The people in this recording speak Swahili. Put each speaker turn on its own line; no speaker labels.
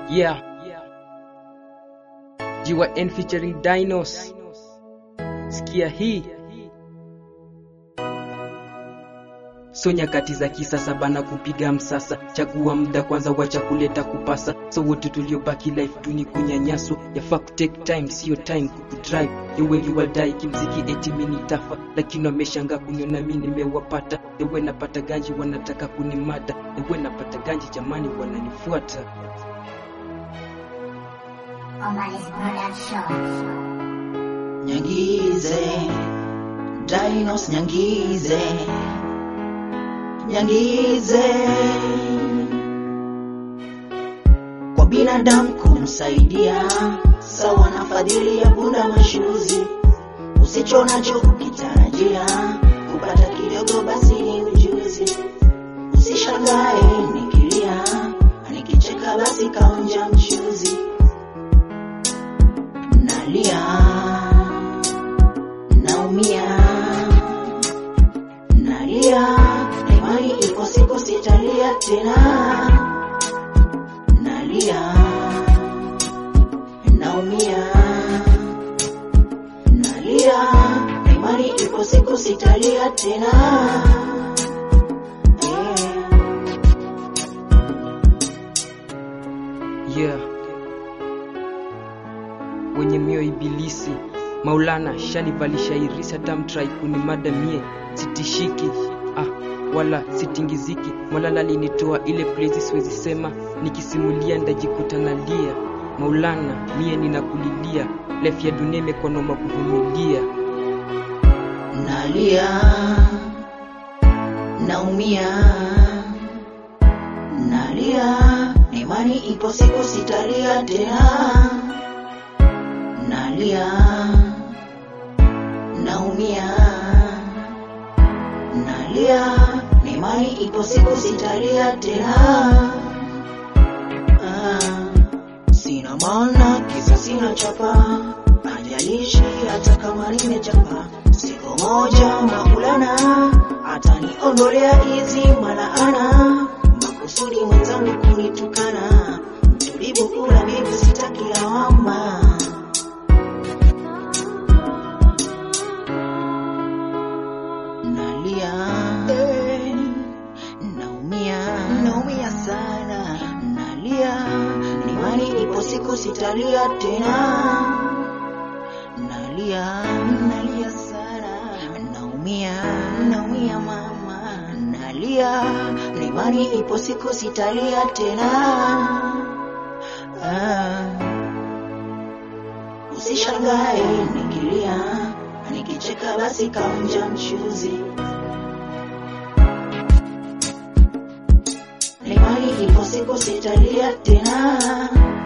Yeah. GYN featuring Dinos. Sikia hii. So nyakati za kisasa bana kupiga msasa, chagua muda kwanza, wacha kuleta kupasa. So wote tuliobaki life duni kunyanyaswa, yafaa kutake time, sio time kukudrive. Ye wengi wadai kimziki eti mimi nitafa, lakini wameshanga kuniona mimi nimewapata. Ewe napata ganji wanataka kunimada, ewe napata ganji jamani wananifuata.
Omanis Production.
Nyangize, Dinos Nyangize, Nyangize. Kwa binadamu kumsaidia, sawa na fadhili ya punda mashuzi. Usicho nacho kukitarajia, kupata kidogo basi ni ujuzi. Usishangae nikilia, nikicheka basi kaonja mchuzi. Nalia, naumia, nalia, imani iko siku sitalia tena. Nalia, naumia, nalia, imani iko siku sitalia tena. Yeah.
Yeah. Wenye mioyo ibilisi Maulana shanivalisha irisi hata mtrai kunimada mie sitishiki ah, wala sitingiziki Malala linitoa ile place siwezi sema nikisimulia ndajikuta nalia Maulana mie ninakulilia life ya dunia imekuwa noma kuvumilia
Nalia, naumia, nalia, imani ipo siku sitalia tena. Nalia, naumia, nalia, imani ipo siku sitalia tena. Ah, sina maana kisa sina chapa, ajalishi hata kama nimechapa. Siku moja Maulana ataniondolea hizi malaana, makusudi mwenzangu kunitukana, mtulivu kula mbivu sitaki lawama. Nalia, eh, naumia, naumia sana, nalia, imani ipo siku sitalia tena. Nalia, nalia sana, naumia, naumia mama, nalia, imani ipo siku sitalia tena. Ah. Usishangae nikilia, nikicheka basi kaonja mchuzi. Imani ipo siku sitalia tena.